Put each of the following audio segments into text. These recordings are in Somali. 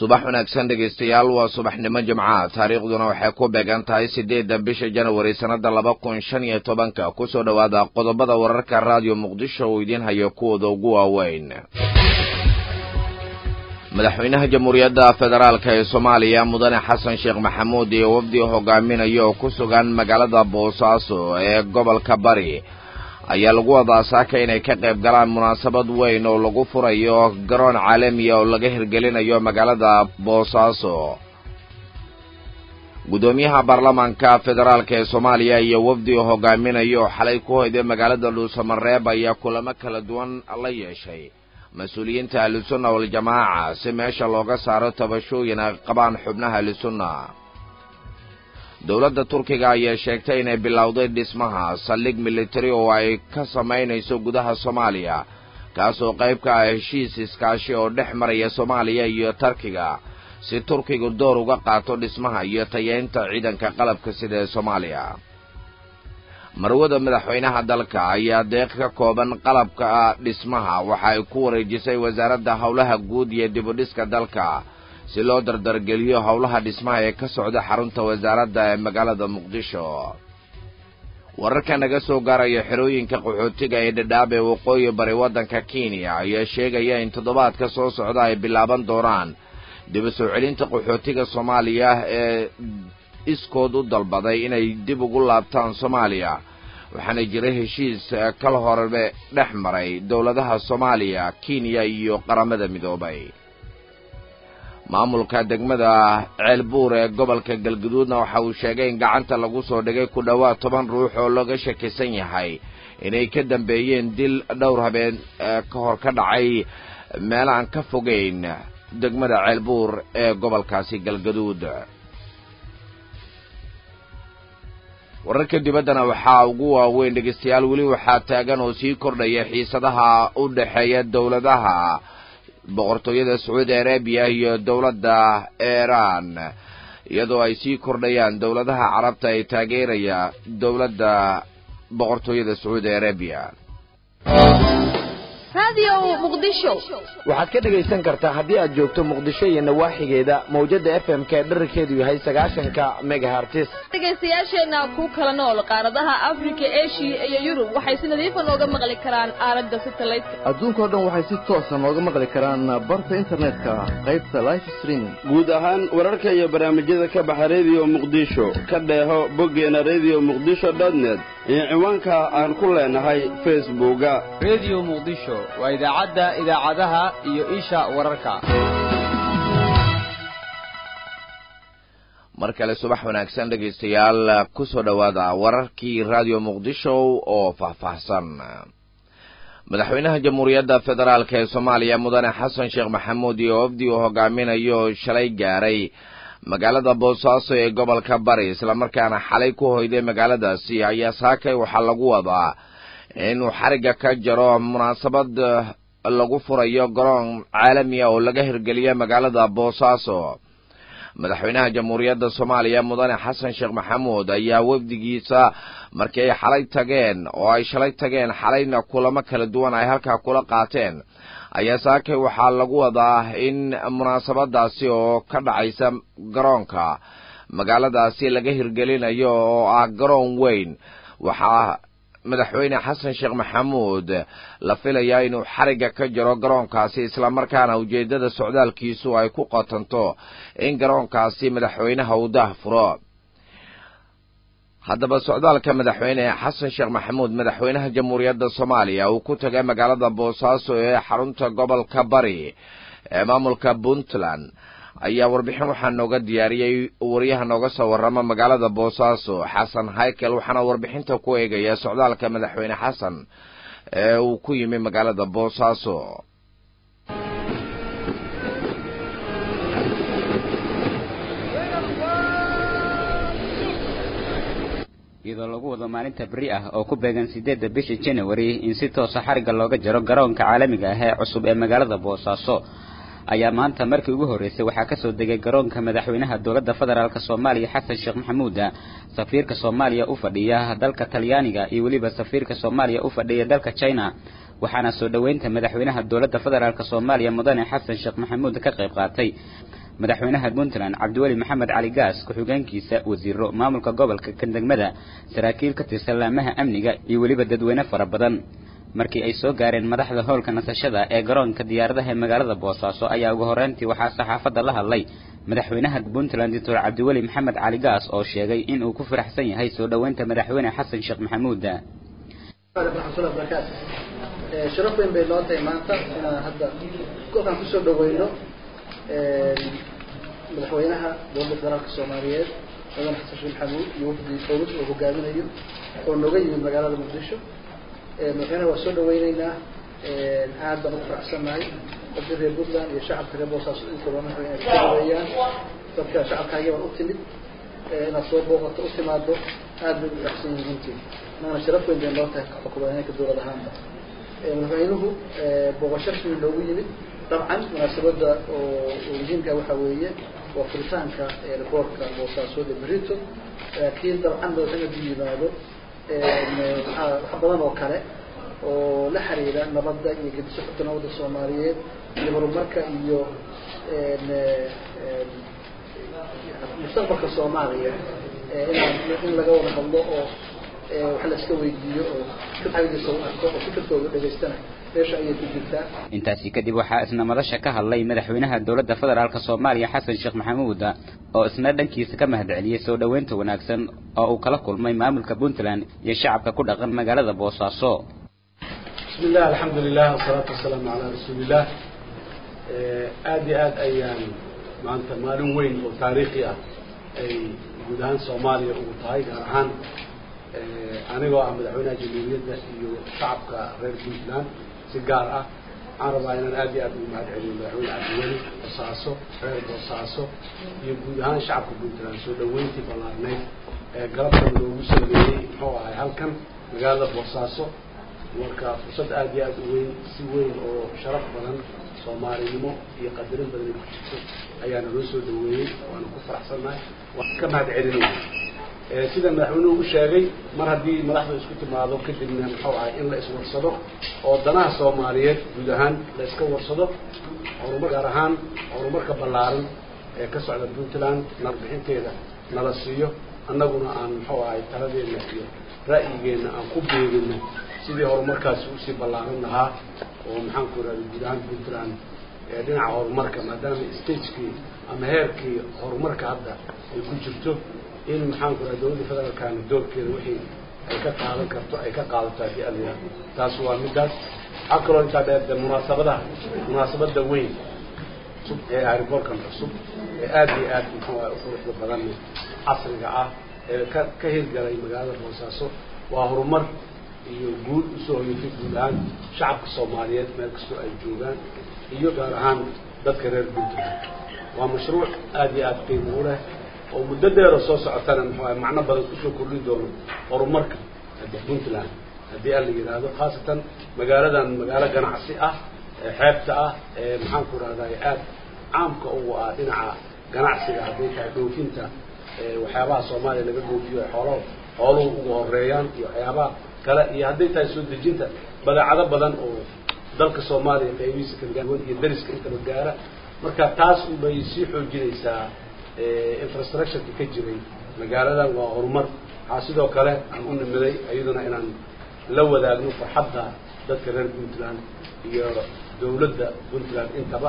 subax wanaagsan dhegaystayaal waa subaxnimo jimca taariikhduna waxay ku beegan tahay sideedda bisha janawari sannada laba kun shan iyo tobanka kusoo dhowaada qodobada wararka raadiyo muqdisho uu idiin hayo kuwooda ugu waaweyn madaxweynaha jamhuuriyadda federaalk ee soomaaliya mudane xasan sheekh maxamuud iyo wafdi hogaaminaya oo ku sugan magaalada boosaaso ee gobolka bari ayaa lagu wadaa saaka inay ka qayb galaan munaasabad weyn oo lagu furayo garoon caalamiya oo laga hirgelinayo magaalada boosaaso guddoomiyaha baarlamaanka federaalk ee soomaaliya iyo wafdi hogaaminaya oo xalay ku hoyday magaalada dhuusamareeb ayaa kulamo kala duwan la yeeshay mas-uuliyiinta ahlusunna waljamaaca si meesha looga saaro tabashooyin ay qabaan xubnaha ahlusunna dowladda turkiga ayaa sheegtay inay bilowday dhismaha saldhig militari oo ay ka samaynayso gudaha soomaaliya kaasoo qayb ka ah heshiis iskaashi oo dhex maraya soomaaliya iyo turkiga si turkigu door uga qaato dhismaha iyo tayeynta ciidanka qalabka sida ee soomaaliya marwada madaxweynaha dalka ayaa deeq ka kooban qalabka dhismaha waxa ay ku wareejisay wasaaradda howlaha guud iyo dibudhiska dalka si loo dardargeliyo howlaha dhismaha ee ka socda xarunta wasaaradda ee magaalada muqdisho wararka naga soo gaaraya xerooyinka qaxootiga ee dhadhaab ee waqooyi bari waddanka kenya ayaa sheegaya in toddobaadka soo socda ay bilaaban doonaan dib u soo celinta qaxootiga soomaaliya ee iskood u dalbaday inay dib ugu laabtaan soomaaliya waxaana jira heshiis kal horebe dhex maray dowladaha soomaaliya kenya iyo qaramada midoobay maamulka degmada ceelbuur ee gobolka galguduudna waxa uu sheegay in gacanta lagu soo dhigay ku dhowaad toban ruux oo looga shakisan yahay inay ka dambeeyeen dil dhowr habeen ka hor ka dhacay meel aan ka fogeyn degmada ceelbuur ee gobolkaasi galgaduud wararka dibaddana waxaa ugu waaweyn dhegaystayaal weli waxaa taagan oo sii kordhaya xiisadaha u dhexeeya dowladaha boqortooyada sacuudi arabiya iyo dowladda iiraan iyadoo ay sii kordhayaan dowladaha carabta ee taageeraya dowladda boqortooyada sacuudi arabiya waxaad ka dhegaysan kartaa haddii aad joogto muqdisho iyo nawaaxigeeda mawjada f m ka dherarkeedu yahay sagaashanka megahartis dhegaystayaasheenna ku kala nool qaaradaha afrika eshiya iyo yurub waxay si nadiifa nooga maqli karaan aalada satelliteka adduunkao dhan waxay si toosa nooga maqli karaan barta internetka qaybta life streaming guud ahaan wararka iyo barnaamijyada ka baxa rediyo muqdisho ka dheeho boggeena rediyo muqdisho dotnet iyo ciwaanka aan ku leenahay facebooka rediyo muqdisho waa idaacadda idaacadaha iyo isha wararka mar kale subax wanaagsan dhegaystayaal ku soo dhowaada wararkii raadiyo muqdisho oo faahfaahsan madaxweynaha jamhuuriyadda federaalk ee soomaaliya mudane xasan sheekh maxamuud iyo wafdi uu hogaaminayo shalay gaaray magaalada boosaaso ee gobolka bari islamarkaana xalay ku hoyday magaaladaasi ayaa saakay waxaa lagu wadaa inuu xarigga ka jaro munaasabad lagu furayo garoon caalamiya oo laga hirgeliya magaalada boosaaso madaxweynaha jamhuuriyadda soomaaliya mudane xasan sheekh maxamuud ayaa wafdigiisa markii ay xalay tageen oo ay shalay tageen xalayna kulamo kala duwan ay halkaa kula qaateen ayaa saakay waxaa lagu wadaa in munaasabadaasi oo ka dhacaysa garoonka magaaladaasi laga hirgelinayo oo ah garoon weyn waxaa madaxweyne xasan sheekh maxamuud la filayaa inuu xarigga ka jaro garoonkaasi islamarkaana ujeeddada socdaalkiisu ay ku qotanto in garoonkaasi madaxweynaha uu daah furo haddaba socdaalka madaxweyne xasan sheekh maxamuud madaxweynaha jamhuuriyadda soomaaliya uu ku tagay magaalada boosaaso ee xarunta gobolka bari ee maamulka puntland ayaa warbixin waxaa nooga diyaariyey wariyaha nooga soo warrama magaalada boosaaso xasan haykel waxaana warbixinta ku eegaya socdaalka madaxweyne xasan ee uu ku yimi magaalada boosaaso iyadoo lagu wado maalinta beri ah oo ku beegan sideedda bisha january in si toosa xarigga looga jaro garoonka caalamiga ah ee cusub ee magaalada boosaaso ayaa maanta markii ugu horreysay waxaa kasoo degay garoonka madaxweynaha dowladda federaalk soomaaliya xasan sheekh maxamuuda safiirka soomaaliya u fadhiya dalka talyaaniga iyo weliba safiirka soomaaliya u fadhiya dalka china waxaana soo dhoweynta madaxweynaha dowladda federaalk soomaaliya mudane xasan sheekh maxamuud ka qayb qaatay madaxweynaha puntland cabdiweli maxamed cali gaas ku-xigeenkiisa wasiiro maamulka gobolka kandegmada saraakiil ka tirsan laamaha amniga iyo weliba dadweyne fara badan markii ay soo gaareen madaxda howlka nasashada ee garoonka diyaaradaha ee magaalada boosaaso ayaa ugu horreyntii waxaa saxaafadda la hadlay madaxweynaha puntland doctor cabdiweli maxamed cali gaas oo sheegay in uu ku faraxsan yahay soo dhoweynta madaxweyne xasan sheekh maxamuud sharaf weyn bay noo tahay maanta inaan hadda kolkaan kusoo dhaweyno madaxweynaha dowladda federaalka soomaaliyeed mudane xasan sheekh maxamuud iyo wafdi dowlad oo hogaaminayo oo nooga yimid magaalada muqdisho madaxweynaha waa soo dhaweyneynaa aad baan ugu faraxsannahay dadka reer puntland iyo shacabka reer boosaaso intaba madaxweyne ay ku dhaweeyaan dadka shacabkaagi baan u timid inaad soo booqato u timaado aad bay u faraxsan yihiin runtii maana sharaf weyn bay noo tahay xukuumadeynka dowlad ahaanba madaxweynuhu booqasho rasmi loogu yimid dabcan munaasabadda oo muhiimka waxa weeye waa furitaanka rekoorka boosaasood ee berito laakiin dabcan madaxweyne hadduu yimaado wax badan oo kale oo la xiriira nabadda iyo gedisocodka nabadda soomaaliyeed iyo horumarka iyo mustaqbalka soomaaliya inaan in laga wada hadlo oo wax la iska weydiiyo oo fikirkiisa u arko oo fikirkooda dhegaystana meesha ayay ku jirtaa intaasi kadib waxaa isna madasha ka hadlay madaxweynaha dowladda federaalk soomaaliya xasan sheekh maxamuud oo isna dhankiisa ka mahadceliyey soo dhoweynta wanaagsan oo uu kala kulmay maamulka puntland iyo shacabka ku dhaqan magaalada boosaaso bismi illah alxamdu lilah wasalaatu wasalaamu calaa rasuuliillah aada iyo aad ayaan maanta maalin weyn oo taariikhi ah ay guud ahaan soomaaliya ugu tahay gaar ahaan anigoo ah madaxweynaha jamhuuriyadda iyo shacabka reer puntland si gaar ah waxaan rabaa inaan aad iyo aad ugu mahad celiyo madaxweyne cabdiweli boosaaso reer boosaaso iyo guud ahaan shacabka puntland soo dhaweyntii ballaarneyd ee galabtan loogu sameeyey muxuu ahay halkan magaalada boosaaso marka fursad aad iyo aad u weyn si weyn oo sharaf badan soomaalinimo iyo qadarin badan ay ku jirto ayaana loo soo dhaweeyey waana ku faraxsannahay waan ka mahad celinaya sida madaxweynuhu u sheegay mar haddii madaxda isku timaado kadibna muxuu ahay in la iswarsado oo danaha soomaaliyeed guud ahaan la iska warsado horumar gaar ahaan horumarka ballaaran ee ka socda puntland narbixinteeda nala siiyo annaguna aan muxuu ahay taladeena iyo ra'yigeenna aan ku beegino sidii horumarkaasi usii ballaaran lahaa oo maxaan ku irahda guud ahaan puntland dhinaca horumarka maadaama stagekii ama heerkii horumarka hadda ay ku jirto in maxaan ku irahda dowladda federaalkana doorkeeda wixii ay ka qaadan karto ay ka qaadato haddii alyaa taas waa midaas waxaa kaloo intaa dheer de munaasabadaha munaasabada weyn cusub ee airborkan cusub ee aada iyo aad muxuu ah uquruxda badan casriga ah ee ka ka hirgalay magaalada boosaaso waa horumar iyo guul usoo hoyatay guud ahaan shacabka soomaaliyeed meel kastoo ay joogaan iyo gaar ahaan dadka reer puntland waa mashruuc aada iyo aad qiimo u leh oo muddo dheeroo soo socotana muxuu ah macno badan kusoo kordhin doono horumarka puntland haddii aan la yidhaahdo khaasatan magaaladan magaalo ganacsi ah ee xeebta ah ee maxaan ku rahday aada caamka ugu ah dhinaca ganacsiga hadday tahay dhoofinta waxyaabaha soomaaliya laga dhoofiyo xoolo xooluhu ugu horeeyaan iyo waxyaabaha kale iyo hadday tahay soo dejinta badeecado badan oo dalka soomaaliya qaybihiisa kala duwan iyo dariska intaba gaara marka taas unbay sii xoojinaysaa infrastructureka ka jiray magaaladan waa horumar waxaa sidoo kale aan u nimiday iyaduna inaan la wadaagno farxadda dadka reer puntland iyo dawladda puntland intaba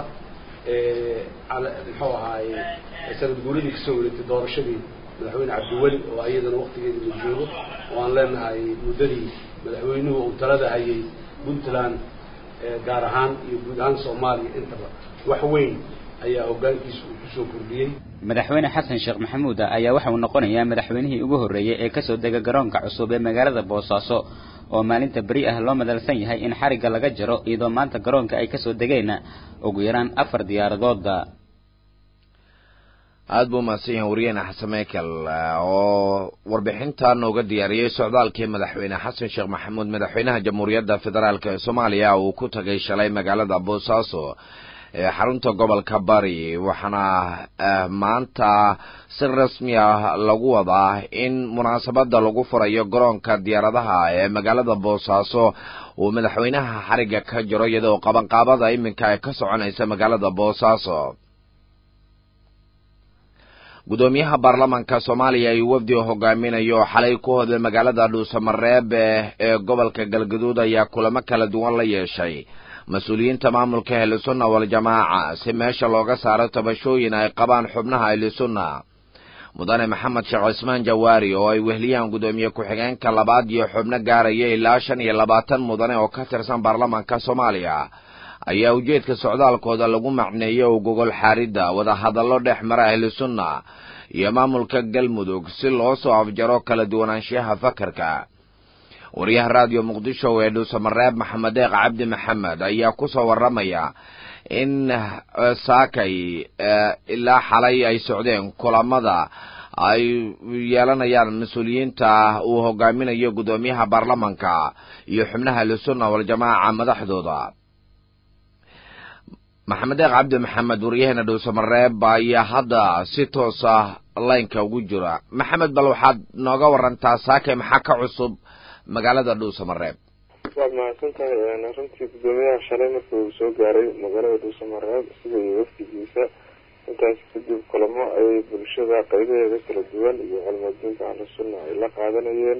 muxuu ahaaye sanad guuradii kasoo wareegtay doorashadii madaxweyne cabdiweli oo iyadana waktigeeda la joogo oo aan leenahay muddadii madaxweynuhu uu talada hayay puntland gaar ahaan iyo guud ahaan soomaaliya intaba wax weyn ayaa hoggaankiisa uu kusoo kordhiyey madaxweyne xasan sheekh maxamuud ayaa waxa uu noqonayaa madaxweynihii ugu horreeyey ee kasoo dega garoonka cusub ee magaalada boosaaso oo maalinta beri ah loo madalsan yahay in xarigga laga jaro iyadoo maanta garoonka ay kasoo degeen ugu yaraan afar diyaaradooda aada buu mahadsan yahay wariyeene xasan mekel oo warbixinta nooga diyaariyey socdaalkii madaxweyne xasan sheekh maxamuud madaxweynaha jamhuuriyadda federaalk ee soomaaliya uu ku tagay shalay magaalada boosaaso ee xarunta gobolka bari waxaana maanta si rasmi ah lagu wadaa in munaasabada lagu furayo garoonka diyaaradaha ee magaalada boosaaso uu madaxweynaha xarigga ka jiro iyadoo qabanqaabada iminka ay ka soconaysa magaalada boosaaso gudoomiyaha baarlamanka soomaaliya iyo wafdi oo hogaaminayo oo xalay ku hodlay magaalada dhuusamareeb ee gobolka galgaduud ayaa kulamo kala duwan la yeeshay mas-uuliyiinta maamulka ahlusunna waljamaaca si meesha looga saaro tabashooyin ay qabaan xubnaha ahlusunna mudane maxamed sheekh cismaan jawaari oo ay wehliyaan gudoomiye ku-xigeenka labaad iyo xubno gaaraya ilaa shan iyo labaatan mudane oo ka tirsan baarlamanka soomaaliya ayaa ujeedka socdaalkooda lagu macneeyey oo gogol xaaridda wadahadallo dhex mara ahlusunna iyo maamulka galmudug si loo soo afjaro kala duwanaanshiyaha fakarka wariyaha raadiyo muqdisho ee dhuusamareeb maxamed deeq cabdi maxamed ayaa ku soo warramaya in saakay ilaa xalay ay socdeen kulamada ay yeelanayaan mas-uuliyiinta uu hogaaminayo gudoomiyaha baarlamanka iyo xubnaha ahlusunna waljamaaca madaxdooda maxamed deeq cabdi maxamed waryaheena dhuusamareeb ayaa hadda si toos ah laynka ugu jira maxamed bal waxaad nooga warantaa saakay maxaa ka cusub magaalada dhuusamareeb waad mahadsan tahay runtii gudoomiyaha shalay markii uu soo gaaray magaalada dhuusamareeb sida iyo wafdigiisa intaas kadib kulamo ayay bulshada qaybaheeda kala duwan iyo culmadiinta ahlusunna ay la qaadanayeen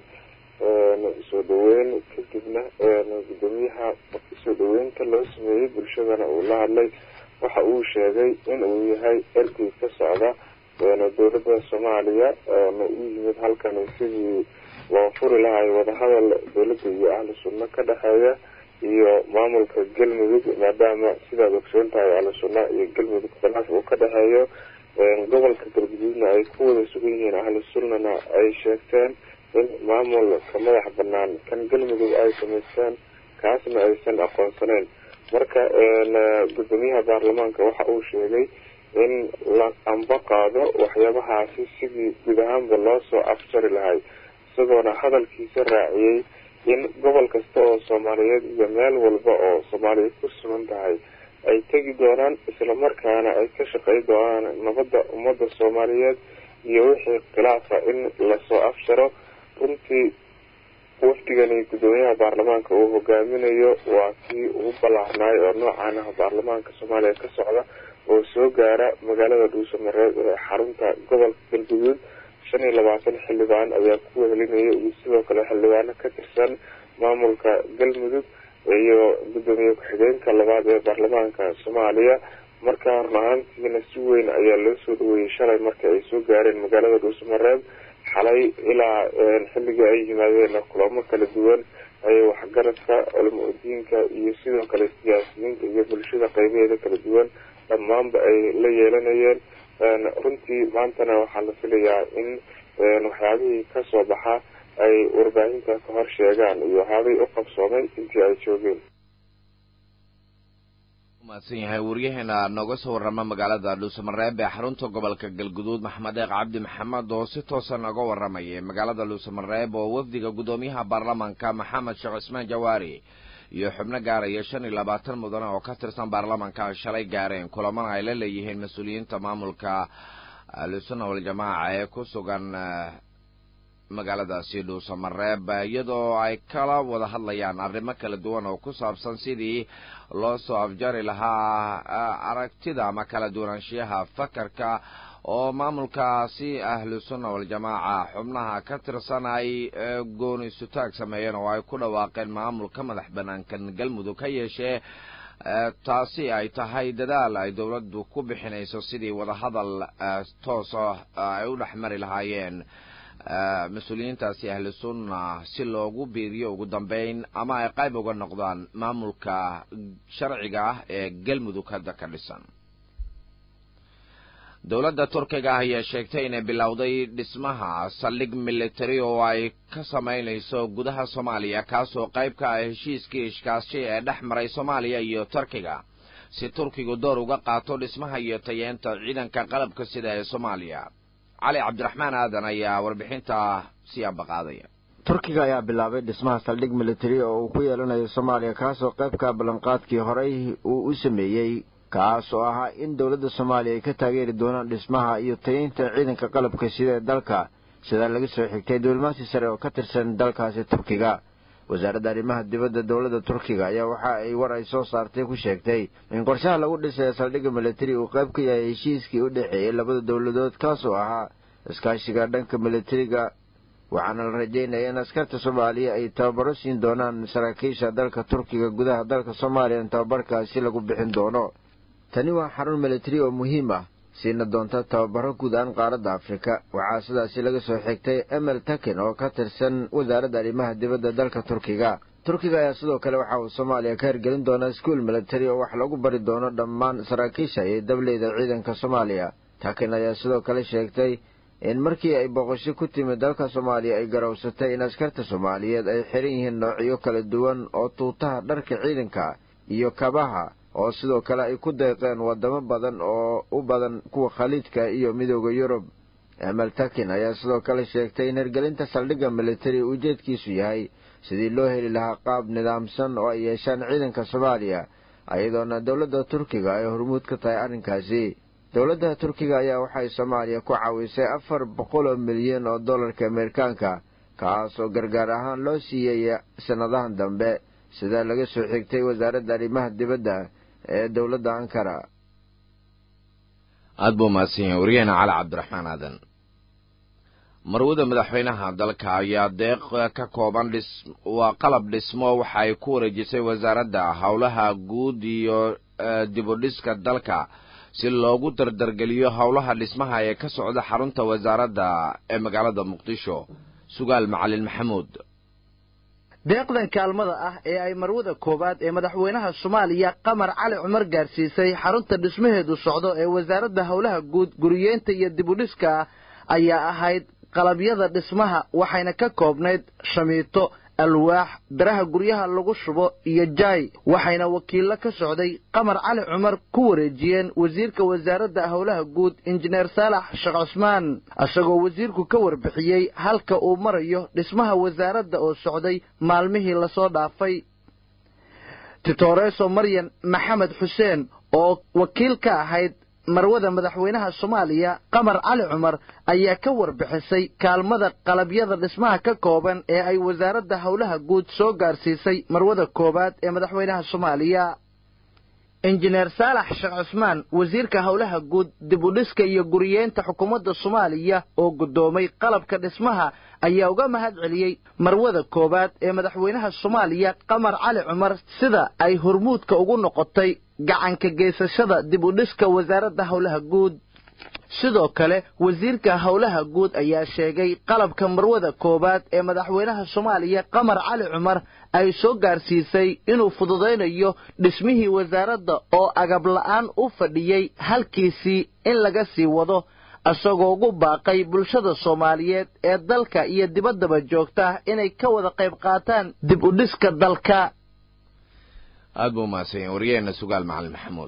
soo dhaweyn kadibna gudoomiyaha soo dhaweynta loo sameeyey bulshadana uu la hadlay waxa uu sheegay in uu yahay ergey ka socda dowladda soomaaliya na u yimid halkan sidii loo furi lahay wadahadal dowladda iyo ahlu sunna ka dhexeeya iyo maamulka galmudug maadaama sidaad ogsoon tahay ahlu sunna iyo galmudug khilaaf uu ka dhexeeyo gobolka galguduudna ay ku wada sugan yihiin ahlu sunnana ay sheegteen in maamulka madax banaan kan galmudug ay samaysteen kaasna aysan aqoonsaneyn marka gudoomiyaha baarlamaanka waxa uu sheegay in la amba qaado waxyaabahaasi sidii guud ahaanba loo soo afjari lahay isagoona hadalkiisa raaciyey in gobol kasta oo soomaaliyeed iyo meel walba oo soomaaliya ku sugan tahay ay tegi doonaan islamarkaana ay ka shaqey doonaan nabadda ummadda soomaaliyeed iyo wixii khilaafa in lasoo afjaro runtii wafdigani gudoomiyaha baarlamaanka uu hogaaminayo waa kii ugu ballaarnaay oo noocan ah baarlamaanka soomaaliya ka socda oo soo gaara magaalada dhuusamareeb ee xarunta gobolka galguduud shan iyo labaatan xildhibaan ayaa ku wehelinaya iyo sidoo kale xildhibaano ka tirsan maamulka galmudug iyo gudoomiye ku-xigeenka labaad ee baarlamaanka soomaaliya markaa run ahaantiina si weyn ayaa loo soo dhaweeyey shalay marka ay soo gaareen magaalada dhuusamareeb xalay ilaa xilligii ay yimaadeen kulamo kala duwan ayay waxgaradka culamo udiinka iyo sidoo kale siyaasiyiinta iyo bulshada qeybaheeda kala duwan dhammaanba ay la yeelanayeen runtii maantana waxaa la filayaa in waxyaabihii kasoo baxa ay warbaahinta ka hor sheegaan iyo waxyaabihii u qabsoomay intii ay joogeen mahadsan yahay waryaheena nooga soo warrama magaalada dhuusamareeb ee xarunta gobolka galguduud maxamed eeq cabdi maxamed oo si toosa nooga warramayay magaalada dhuusamareeb oo wafdiga gudoomiyaha baarlamanka maxamed sheekh cismaan jawaari iyo xubno gaaraya shan iyo labaatan mudane oo ka tirsan baarlamanka ay shalay gaareen kulamana ay la leeyihiin mas-uuliyiinta maamulka ahlusunna waljamaaca ee ku sugan magaaladaasi dhuusamareeb iyadoo ay kala wada hadlayaan arrimo kala duwan oo ku saabsan sidii loo soo afjari lahaa aragtida ama kala duwanaanshiyaha fakarka oo maamulkaasi ahlusunna waljamaaca xubnaha ka tirsan ay gooni sutaag sameeyeen oo ay ku dhawaaqeen maamulka madax banaankan galmudug ka yeeshee taasi ay tahay dadaal ay dowladdu ku bixinayso sidii wadahadal toosa ay u dhex mari lahaayeen mas-uuliyiintaasi ahlu sunna si loogu biiriyo ugu dambeyn ama ay qayb uga noqdaan maamulka sharciga ah ee galmudug hadda ka dhisan dowladda turkiga ah ayaa sheegtay inay bilowday dhismaha saldhig military oo ay ka samaynayso gudaha soomaaliya kaasoo qayb ka ah heshiiskii ishkaashi ee dhex maray soomaaliya iyo turkiga si turkigu door uga qaato dhismaha iyo tayeenta ciidanka qalabka sida ee soomaaliya cali cabdiraxmaan aadan ayaa warbixinta sii ambaqaadaya turkiga ayaa bilaabay dhismaha saldhig military oo uu ku yeelanayo soomaaliya kaasoo qaybka ballanqaadkii horey uu u sameeyey kaas oo ahaa in dowladda soomaaliya ay ka taageeri doonaan dhismaha iyo tayeynta ciidanka qalabka sida ee dalka sidaa laga soo xigtay diblomaasi sare oo ka tirsan dalkaasi turkiga wasaaradda arrimaha dibadda dowladda turkiga ayaa waxa ay war ay soo saartay ku sheegtay in qorshaha lagu dhisay saldhigga militari uu qayb ka yahay heshiiskii u dhexeeyey labada dowladood kaasoo ahaa iskaashiga dhanka militariga waxaana la rajeynaya in askarta soomaaliya ay tababaro siin doonaan saraakiisha dalka turkiga gudaha dalka soomaaliya in tababarkaasi lagu bixin doono tani waa xarun militari oo muhiim ah siina doonta tababaro guud ahaan qaaradda afrika waxaa sidaasi laga soo xigtay emel takin oo ka tirsan wasaaradda arrimaha dibadda dalka turkiga turkiga ayaa sidoo kale waxa uu soomaaliya ka hirgelin doonaa iskuol militari oo wax lagu bari doono dhammaan saraakiisha iyo dableyda ciidanka soomaaliya takin ayaa sidoo kale sheegtay in markii ay boqosho ku timid dalka soomaaliya ay garowsatay in askarta soomaaliyeed ay xiran yihiin noocyo kala duwan oo tuutaha dharka ciidanka iyo kabaha oo sidoo kale ay ku deeqeen wadamo badan oo u badan kuwa khaliidka iyo midooda yurub emel takin ayaa sidoo kale sheegtay in hirgelinta saldhigga militari ujeedkiisu yahay sidii loo heli lahaa qaab nidaamsan oo ay yeeshaan ciidanka soomaaliya iyadoona dowladda turkiga ay hormuud ka tahay arrinkaasi dowladda turkiga ayaa waxay soomaaliya ku caawisay afar boqol oo milyan oo dollarka ameerikaanka kaas oo gargaar ahaan loo siiyey sannadahan dambe sida laga soo xigtay wasaaradda arrimaha dibadda ee dowladda ankara aada buu mahadsan yahay waryaheena cali cabdiraxmaan aadan marwada madaxweynaha dalka ayaa deeq ka kooban dhis waa qalab dhismo waxa ay ku wareejisay wasaaradda howlaha guud iyo dibudhiska dalka si loogu dardargeliyo howlaha dhismaha ee ka socda xarunta wasaaradda ee magaalada muqdisho sugaal macalin maxamuud deeqdan kaalmada ah ee ay marwada koowaad ee madaxweynaha soomaaliya qamar cali cumar gaarsiisay xarunta dhismaheedu socdo ee wasaaradda howlaha guud guriyeenta iyo dibudhiska ayaa ahayd qalabyada dhismaha waxayna ka koobnayd shamiito alwaax biraha guryaha lagu shubo iyo jaay waxayna wakiillo ka socday qamar cali cumar ku wareejiyeen wasiirka wasaaradda howlaha guud injineer saalax sheekh cusmaan isagoo wasiirku ka warbixiyey halka uu marayo dhismaha wasaaradda oo socday maalmihii lasoo dhaafay titoreso maryan maxamed xuseen oo wakiil ka ahayd marwada madaxweynaha soomaaliya qamar cali cumar ayaa ka warbixisay kaalmada qalabyada dhismaha ka kooban ee ay wasaaradda howlaha guud soo gaarsiisay marwada koowaad ee madaxweynaha soomaaliya injineer saalax sheekh cusmaan wasiirka howlaha guud dibudhiska iyo guriyeenta xukuumadda soomaaliya oo guddoomay qalabka dhismaha ayaa uga mahad celiyey marwada koowaad ee madaxweynaha soomaaliya qamar cali cumar sida ay hormuudka ugu noqotay gacanka geysashada dib u dhiska wasaaradda howlaha guud sidoo kale wasiirka howlaha guud ayaa sheegay qalabka marwada koowaad ee madaxweynaha soomaaliya qamar cali cumar ay soo gaarsiisay inuu fududaynayo dhismihii wasaaradda oo agab la'aan u fadhiyey halkiisii in laga sii wado isagoo ugu baaqay bulshada soomaaliyeed ee dalka iyo dibaddaba joogta inay ka wada qayb qaataan dib u dhiska dalka aada buu mahadsan yahay waryaheena sugaal macalin maxamuud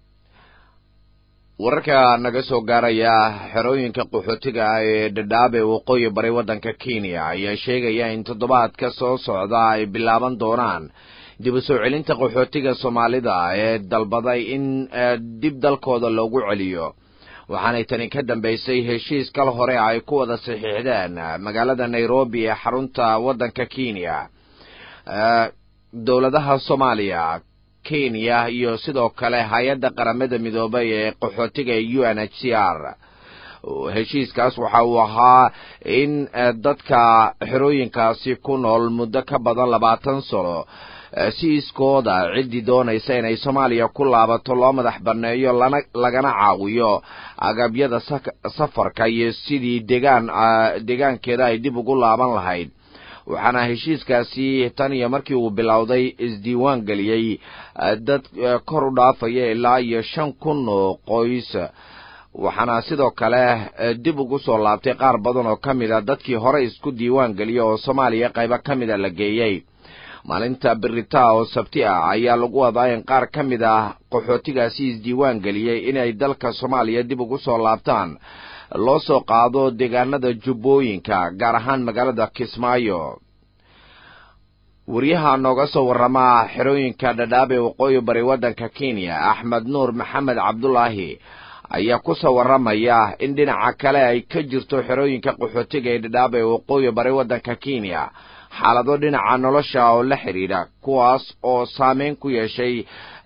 wararka naga soo gaaraya xerooyinka qaxootiga ah ee dhadhaab ee waqooyi bari waddanka kenya ayaa sheegaya in toddobaadka soo socda ay bilaaban doonaan dib u soo celinta qaxootiga soomaalida ee dalbaday in dib dalkooda loogu celiyo waxaanay tani ka dambaysay heshiis kal hore ay ku wada saxiixdeen magaalada nairobi ee xarunta waddanka kenya dowladaha soomaaliya kenya iyo sidoo kale hay-adda qaramada midoobay ee qaxootiga ee u n h c r heshiiskaas waxa uu ahaa in dadka xerooyinkaasi ku nool muddo ka badan labaatan sano si iskooda ciddii doonaysa inay soomaaliya ku laabato loo madax banneeyo lana lagana caawiyo agabyada safarka iyo sidii degaan deegaankeeda ay dib ugu laaban lahayd waxaana heshiiskaasi tan iyo markii uu bilowday isdiiwaan geliyey dad kor u dhaafaya ilaa iyo shan kun oo qoys waxaana sidoo kale dib ugu soo laabtay qaar badan oo ka mid a dadkii hore isku diiwaan geliya oo soomaaliya qaybo ka mida la geeyey maalinta berita oo sabti ah ayaa lagu wadaa in qaar ka mid ah qaxootigaasi isdiiwaan geliyey inay dalka soomaaliya dib ugu soo laabtaan loo soo qaado deegaanada jubbooyinka gaar ahaan magaalada kismaayo wariyaha nooga soo warrama xerooyinka dhadhaab ee waqooyi bari waddanka kenya axmed nuur maxamed cabdulaahi ayaa ku soo warramaya in dhinaca kale ay ka jirto xerooyinka qaxootiga ee dhadhaab ee waqooyi bari waddanka kenya xaalado dhinaca nolosha oo la xidhiidha kuwaas oo saameyn ku yeeshay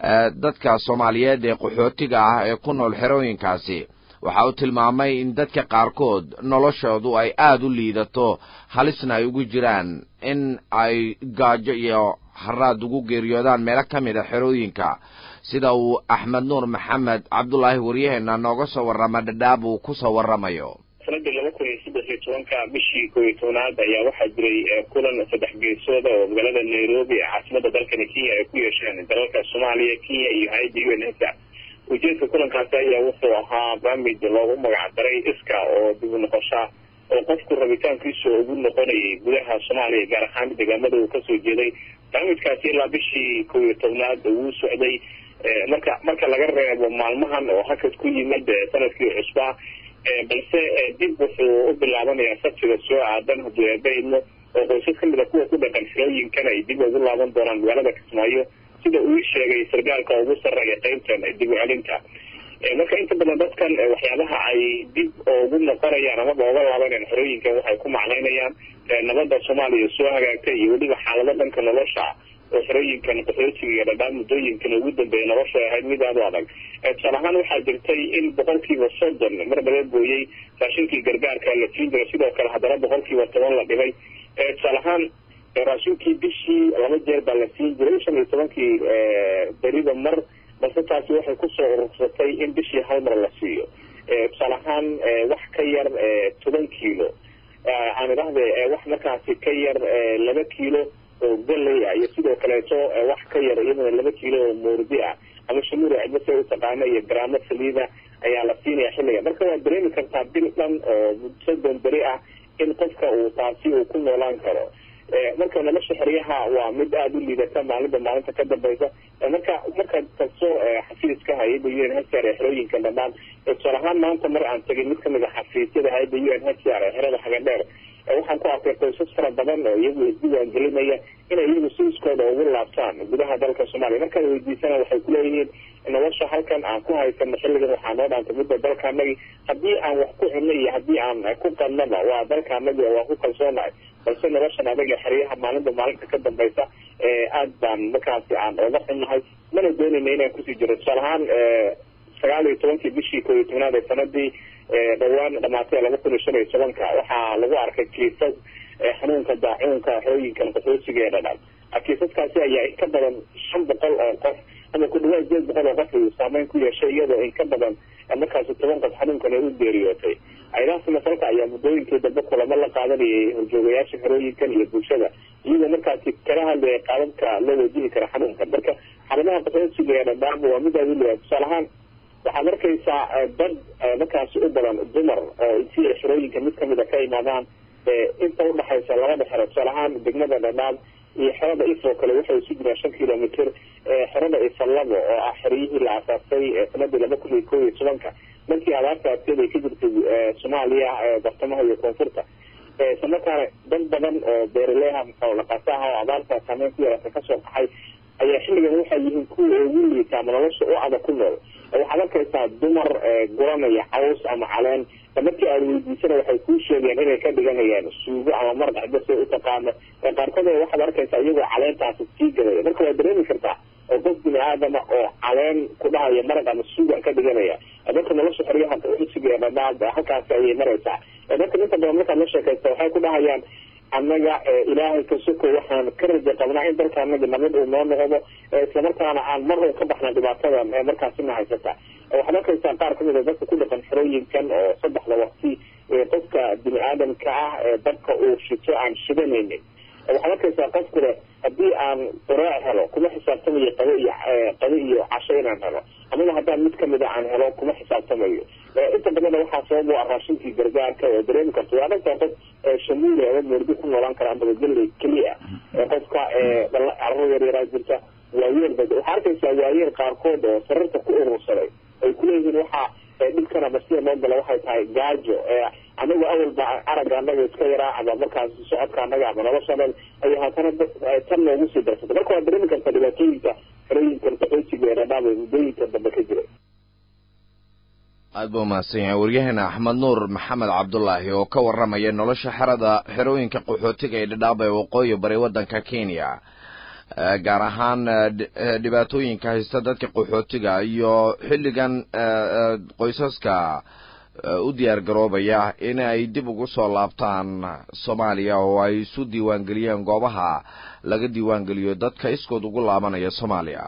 dadka soomaaliyeed ee qaxootiga ah ee ku nool xerooyinkaasi waxa uu tilmaamay in dadka qaarkood noloshoodu ay aada u liidato halisna ay ugu jiraan in ay gaajo iyo haraad ugu geeriyoodaan meelo ka mid a xerooyinka sida uu axmed nuur maxamed cabdulaahi waryaheena nooga soo warrama dhadhaab uu ku soo warramayo sanadii laba kun iyo saddex iyo tobanka bishii koo iyo tobnaad ayaa waxaa jiray kulan saddex geesooda oo magaalada nairobi ee caasimada dalkani kenya ay ku yeesheen dalalka soomaaliya kenya iyo hay-adda u n s a ujeedka kulankaasi ayaa wuxuu ahaa barnaamij loogu magac daray iska oo dib u noqosha oo qofku rabitaankiisu ugu noqonayay gudaha soomaaliya gaar ahaan deegaamada uu kasoo jeeday barnaamijkaasi ilaa bishii koo iyo tobnaad wuu socday marka marka laga reebo maalmahan oo hakad ku yimid sanadkii cusbaa balse dib wuxuu u bilaabanayaa sabtiga soo aadan hadduu eebaidmo oo qoysas kamid a kuwa ku dhaqan xirooyinkan ay dib ugu laaban doonaan magaalada kismaayo sida uu sheegay sargaalka ugu sarreeya qeybtan dib u celinta marka inta badan dadkan waxyaabaha ay dib ugu noqonayaan amaba uga laabanayaan xerooyinkan waxay ku macnaynayaan nabadda soomaaliya soo hagaagtay iyo weliba xaalado dhanka nolosha oo xerooyinkan qaxootiga iyo dhadhaan muddooyinkan ugu dambeeya nolosha ahayd mid aada u adag tusaale ahaan waxaa jirtay in boqolkiiba soddon mar laga gooyey raashinkii gargaarka la siin jiray sidoo kale haddana boqolkiiba toban la dhibay tusaale ahaan raashinkii bishii laba jeer baa la siin jiray shan iyo tobankii beriba mar balse taasi waxay kusoo urursatay in bishii hal mar la siiyo tusaale ahaan wax ka yar toban kiilo aan idhahde wax markaasi ka yar laba kiilo oo galey ah iyo sidoo kaleeto wax ka yar iyadana laba kiilo oo moordi ah ama shamuur cidba say u taqaana iyo garaamo saliida ayaa la siinaya xilliga marka waad dareemi kartaa bil dhan oo soddon beri ah in qofka uu taasi uu ku noolaan karo marka nolosha xeryaha waa mid aada u liidata maalinba maalinta ka dambaysa marka markaad tagso xafiiska hay-adda u n h r ee xerooyinka dhammaan tusaale ahaan maanta mar aan tegay mid kamid a xafiisyada hay-adda u n h r ee xerada hagadheer waxaan ku arkay qoysas fara badan oo iyagu isdiiwaan gelinaya inay iyagu si iskooda ugu laabtaan gudaha dalka soomaaliya markaad weydiisana waxay kuleeyihiin nolosha halkan aan ku haysano xilligan waxaa noo dhaantay midda dalkaanagi haddii aan wax ku cunno iyo haddii aan ku qadnaba waa dalkaanagi oo waa ku kalsoonahay balse noloshan adaga xeryaha maalinba maalinta ka dambaysa aad baan markaasi aan oga xunnahay mana doonayna inaan kusii jiro tusaale ahaan sagaal iyo tobankii bishii koo iyo tobnaad ee sanadii dhawaan dhamaatay laba kun iyo shan iyo tobanka waxaa lagu arkay kiisas xanuunka daacuunka xerooyinkan qaxoosiga ee dhadhan kiisaskaasi ayaa in ka badan shan boqol oo qof ama ku dhawaad sideed boqol oo qof uu saameyn ku yeeshay iyadoo in ka badan markaasi toban qof xanuunkan ay u geeriyootay ayadahaasi masalka ayaa muddooyinkii dambe kulamo la qaadanayay horjoogayaasha xerooyinkan iyo bulshada iyadoo markaasi kala hadlaya qaababka loo wajihi kara xanuunkan marka xaaladaha qaxoosiga ee dhadhaanba waa mid aada u liyaa tusaale ahaan waxaad arkaysaa dad markaasi u badan dumar oo si ay xerooyinka mid kamid a ka imaadaan inta udhaxaysa labada xero tusaale ahaan degmada dhadhaab iyo xerada ifoo kale waxay isu jiraan shan kilomitr xerada ifalabo oo ah xeryihii la asaasay sanadii laba kun iyo koo iyo tobanka markii abaarta adkeed ay ka jirtay soomaaliya bartamaha iyo koonfurta isla markaana dad badan oo beeraleha maxoolaqasaha oo abaarta saameyn ku yeelata kasoo qaxay ayaa xilligan waxay yihiin kuwa ugu liita ama nolosha u adag ku nool waxaad arkaysaa dumar guranaya caws ama caleen markii aad weydiisana waxay kuu sheegeen inay ka dhiganayaan suugo ama maraq cidda say u taqaano qaarkood waxaad arkaysaa iyagoo caleentaasi sii gadaya marka waad dareemi kartaa oo qof bini aadama oo caleen ku dhahaya maraq ama suugan ka dhiganaya marka nolosha xeryaha usiga ee dhadhaab halkaasi ayay maraysaa marka inta badan markaad la sheekaysta waxay ku dhahayaan annaga ilaahay ka soko waxaan ka raja qabnaa in dalka anaga nabad uu noo noqdo islamarkaana aan mar un ka baxna dhibaatadan ee markaasina haysata waxaad arkaysaa qaar kamid a dadka ku dhaqan xerooyinkan oo saddexda waqti qofka bini aadamka ah ee dadka uu shito aan shidanaynin waxaad arkaysaa qofku leh haddii aan quraac helo kuma xisaabtamayo qado iyo qado iyo casho inaan helo amaba haddaan mid kamid a aan helo kuma xisaabtamayo inta badanna waxaa sabab u ah raashinkii gargaarka oo dareemi karto waa aragtaa qof shamuuli ama moordi ku noolaan kara amaba galley keliya qofka carro yar yaraa jirta waayeel ba waxaa arkaysaa waayeel qaarkood oo sararta ku urursaday ay kuleeyihiin waxaa dhibkan ama sida loo gala waxay tahay gaajo anagu awalba aragga anaga iska yaraa ama markaas socodka anaga ama noloshanan ay haatana tan noogu sii darsatay marka waad dareemi kartaa dhibaatooyinka xerooyinkan qaxootiga ee dhadhaab ee muddooyinka dambe ka jiray guud ahaan dhegeystayaal waxaa intaasi inoogu idil barnaamijkii dhacdooyinka toddobaadka oo idinkaga imaanayay raadiyo muqdisho codka jamhuuriyadda soomaaliya aad buu mahadsan yahay waryaheena axmed nuur maxamed cabdulaahi oo ka warramaya nolosha xerada xerooyinka qaxootiga ee dhidhaaba ee waqooyi bari waddanka kenya gaar ahaan dhibaatooyinka haysta dadka qaxootiga iyo xilligan qoysaska u diyaar garoobaya in ay dib ugu soo laabtaan soomaaliya oo ay isu diiwaangeliyeen goobaha laga diiwaangeliyo dadka iskood ugu laabanaya soomaaliya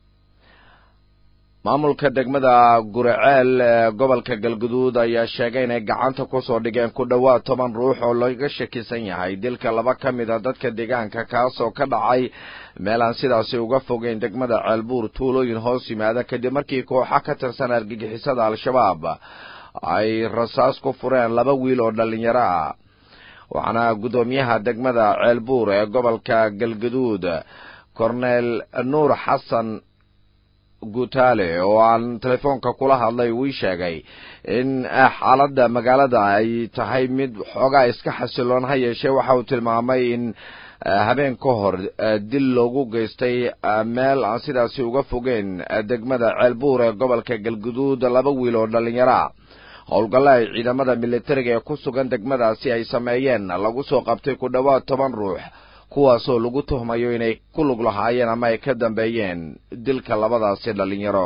maamulka degmada guriceel ee gobolka galguduud ayaa sheegay inay gacanta kusoo dhigeen ku dhowaad toban ruux oo laga shakisan yahay dilka laba ka mid a dadka deegaanka kaasoo ka dhacay meel aan sidaasi uga fogeyn degmada ceelbuur tuulooyin hoos yimaada kadib markii kooxa ka tirsan argagixisada al-shabaab ay rasaas ku fureen laba wiil oo dhallinyaro ah waxaana guddoomiyaha degmada ceelbuur ee gobolka galguduud korneel nuur xasan guutaale oo aan telefoonka kula hadlay wii sheegay in xaaladda magaalada ay tahay mid xoogaa iska xasiloon ha yeeshee waxa uu tilmaamay in habeen ka hor dil loogu geystay meel aan sidaasi uga fogeyn degmada ceelbuur ee gobolka galguduud laba wiil oo dhallinyara howlgalla ay ciidamada militariga ee ku sugan degmadaasi ay sameeyeen lagu soo qabtay ku dhowaad toban ruux kuwaasoo lagu tuhmayo inay ku lug lahaayeen ama ay ka dambeeyeen dilka labadaasi dhallinyaro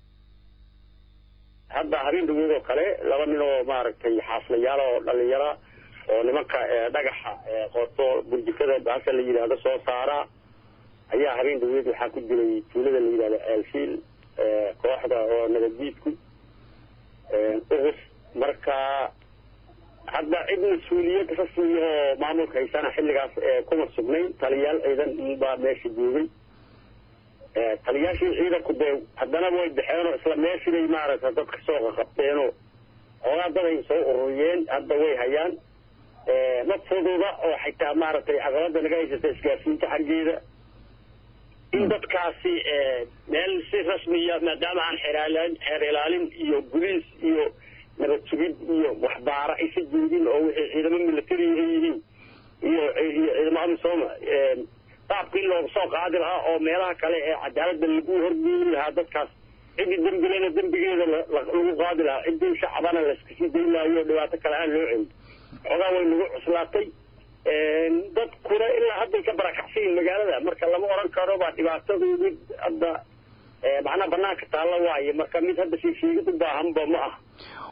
hadda habeen dhaweed oo kale laba nin oo maaragtay xaaslayaal oo dhalinyara oo nimanka dhagaxa qoto burjikada baasha la yidhaahdo soo saara ayaa habeen dhaweed waxaa ku jiray tuulada la yidhahdo ceelfiil kooxda oo nabaddiidku ugus marka hadda cid mas-uuliyad rasmi oo maamulka haysana xilligaas kuma sugnayn taliyaal ciidan baa meesha joogay taliyaashii ciidanku dee haddana way baxeenoo isla meeshibay maaragta dadka soo qaqabteenoo xoogaa daday soo ururiyeen hadda way hayaan ma fududa oo xitaa maaragtay caqabada naga haysata isgaarsiinta xaggeeda in dadkaasi meel si rasmiya maadaama aan xeeraalan xeer ilaalin iyo guliis iyo nabad sugid iyo waxbaara aysa joogin oo wixii ciidamo military ay yihiin iyo iyo ciidamo amisooma qaabkii looga soo qaadi lahaa oo meelaha kale ee cadaaladda lagu horgeeni lahaa dadkaas ciddii dembilena dembigeeda lagu qaadi lahaa ciddii shacabana layska sii dayn lahayo dhibaato kale aan loo celin xoogaa way nagu cuslaatay dadkuna ilaa hadday ka barakacsayin magaalada marka lama oran karo baa dhibaatadu mid hadda macnaha banaanka taalla waaye marka mid hadda sheegsheegid u baahanba ma ah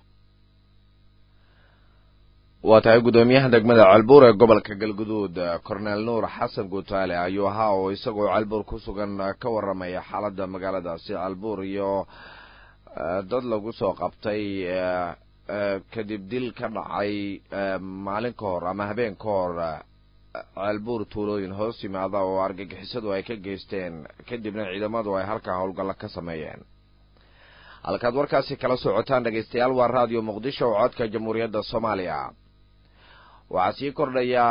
waa tahay guddoomiyaha degmada ceelbuur ee gobolka galguduud corneel nuur xasan guutaale ayuu ahaa oo isagoo ceelbuur ku sugan ka warramaya xaaladda magaaladaasi ceelbuur iyo dad lagu soo qabtay kadib dil ka dhacay maalin ka hor ama habeen ka hor ceelbuur tuulooyin hoos yimaada oo argagixisadu ay ka geysteen kadibna ciidamadu ay halkaa howlgallo ka sameeyeen halkaad warkaasi kala socotaan dhegaystayaal waa raadiyo muqdisho oo codka jamhuuriyadda soomaaliya waxaa sii kordhaya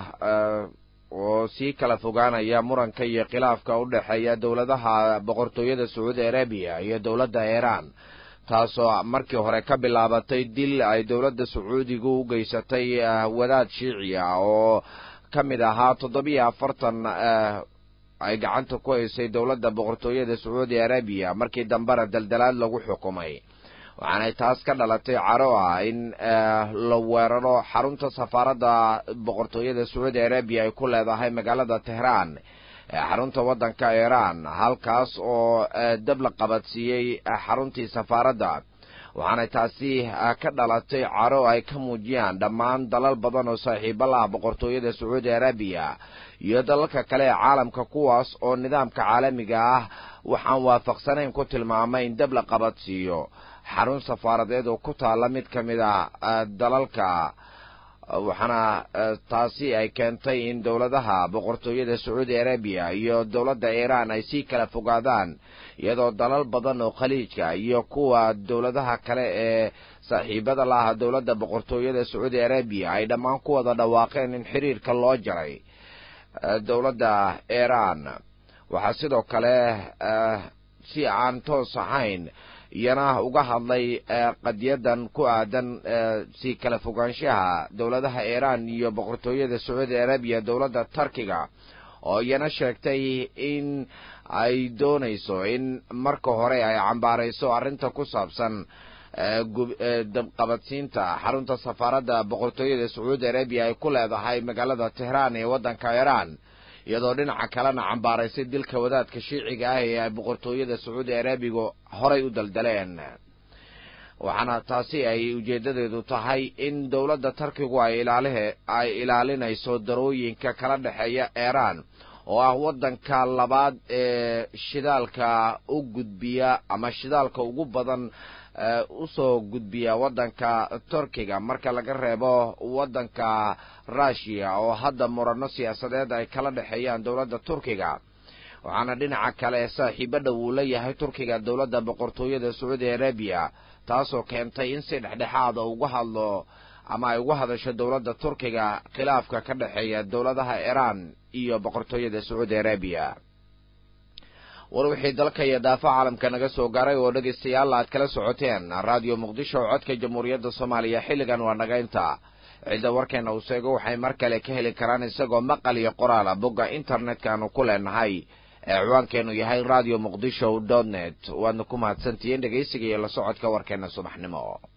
oo sii kala fogaanaya muranka iyo khilaafka u dhexeeya dowladaha boqortooyada sacuudi arabiya iyo dowladda iiraan taasoo markii hore ka bilaabatay dil ay dowladda sacuudigu u geysatay wadaad shiici ah oo ka mid ahaa toddobiyo afartan ay gacanta ku haysay dowladda boqortooyada sacuudi arabiya markii dambena daldalaad lagu xukumay waxaanay taas ka dhalatay caro ah in la weeraro xarunta safaaradda boqortooyada sacuudi arabiya ay ku leedahay magaalada tehraan ee xarunta waddanka iiraan halkaas oo dab la qabadsiiyey xaruntii safaaradda waxaanay taasi ka dhalatay caro ay ka muujiyaan dhammaan dalal badan oo saaxiibo laha boqortooyada sacuudi arabiya iyo dalalka kale ee caalamka kuwaas oo nidaamka caalamiga ah waxaan waafaqsanayn ku tilmaamay in dab la qabadsiiyo xarun safaaradeed oo ku taalla mid ka mid a dalalka waxaana taasi ay keentay in dowladaha boqortooyada sacuudi arabiya iyo dowladda iiraan ay sii kala fogaadaan iyadoo dalal badan oo khaliijka iyo kuwa dowladaha kale ee saaxiibada laha dowladda boqortooyada sacuudi arabiya ay dhammaan ku wada dhawaaqeen in xiriirka loo jaray dowladda iiraan waxaa sidoo kale si aan toos ahayn iyana uga hadlay qadiyadan ku aadan si kala fogaanshaha dowladaha iiraan iyo boqortooyada sacuudi arabiya dowladda turkiga oo iyana sheegtay in ay doonayso in marka hore ay cambaarayso arrinta ku saabsan dabqabadsiinta xarunta safaaradda boqortooyada sacuudi arabiya ay ku leedahay magaalada tehraan ee waddanka iiraan iyadoo dhinaca kalena cambaaraysay dilka wadaadka shiiciga ah ee ay boqortooyada sacuudi arabiga horay u daldaleen waxaana taasi ay ujeedadeedu tahay in dowladda tarkigu ay ilaalihe ay ilaalinayso darooyinka kala dhexeeya iiraan oo ah waddanka labaad ee shidaalka u gudbiya ama shidaalka ugu badan usoo gudbiya waddanka turkiga marka laga reebo waddanka rushiya oo hadda murano siyaasadeed ay kala dhexeeyaan dowladda turkiga waxaana dhinaca kale saaxiibo dhow uu leeyahay turkiga dowladda boqortooyada sacuudi arabiya taasoo keentay in si dhexdhexaada uga hadlo ama ay uga hadasho dowladda turkiga khilaafka ka dhexeeya dowladaha iiraan iyo boqortooyada sacuudi arabiya war wixii dalka iyo daafa caalamka naga soo gaaray oo dhegaystayaal aad kala socoteen raadiyo muqdisho oo codka jamhuuriyadda soomaaliya xilligan waa naga inta cidda warkeena uu sheego waxay mar kale ka heli karaan isagoo maqal iyo qoraala bogga internet-kaanu ku leenahay ee ciwaankeenu yahay radio muqdisho dot net waadna ku mahadsantihiin dhegaysiga iyo la socodka warkeena subaxnimo